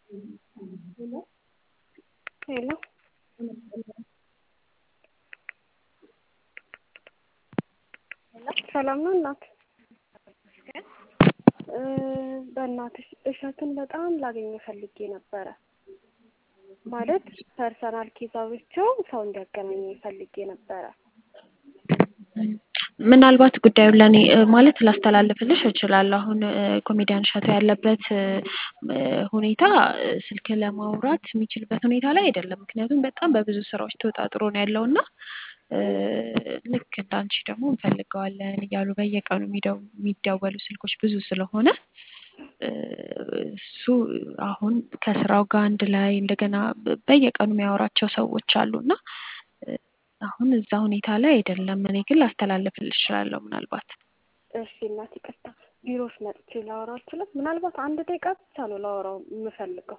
ሄሎ ሰላም ነው እናት? በእናትሽ እሸቱን በጣም ላገኘው ፈልጌ ነበረ። ማለት ፐርሰናል ኬዝ አውርቼው ሰው እንዲያገናኘኝ ፈልጌ ነበረ። ምናልባት ጉዳዩን ለእኔ ማለት ላስተላልፍልሽ እችላለሁ። አሁን ኮሜዲያን እሸቱ ያለበት ሁኔታ ስልክ ለማውራት የሚችልበት ሁኔታ ላይ አይደለም። ምክንያቱም በጣም በብዙ ስራዎች ተወጣጥሮ ነው ያለው እና ልክ እንዳንቺ ደግሞ እንፈልገዋለን እያሉ በየቀኑ የሚደወሉ ስልኮች ብዙ ስለሆነ እሱ አሁን ከስራው ጋር አንድ ላይ እንደገና በየቀኑ የሚያወራቸው ሰዎች አሉ እና አሁን እዛ ሁኔታ ላይ አይደለም። እኔ ግን ላስተላልፍልሽ እችላለሁ ምናልባት እሺ እናት ይቅርታ፣ ቢሮሽ መጥቼ ላወራው አልችልም? ምናልባት አንድ ደቂቃ ብቻ ነው ላወራው የምፈልገው።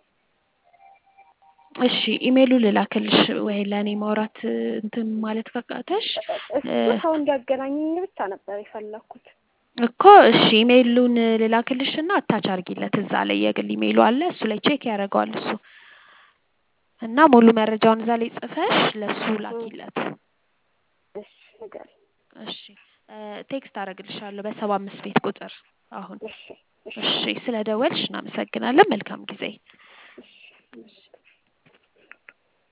እሺ ኢሜይሉ ልላክልሽ ወይ ለእኔ ማውራት እንትን ማለት ካቃተሽ እሱ ሰው እንዲያገናኘኝ ብቻ ነበር የፈለኩት። እኮ እሺ ኢሜይሉን ልላክልሽ እና አታች አርጊለት እዛ ላይ የግል ኢሜይሉ አለ እሱ ላይ ቼክ ያደርገዋል እሱ እና ሙሉ መረጃውን እዛ ላይ ጽፈሽ ለሱ ላኪለት። እሺ ንገሪኝ። እሺ ቴክስት አደርግልሻለሁ በሰባ አምስት ቤት ቁጥር አሁን። እሺ እሺ ስለ ደወልሽ እናመሰግናለን። መልካም ጊዜ። እሺ እሺ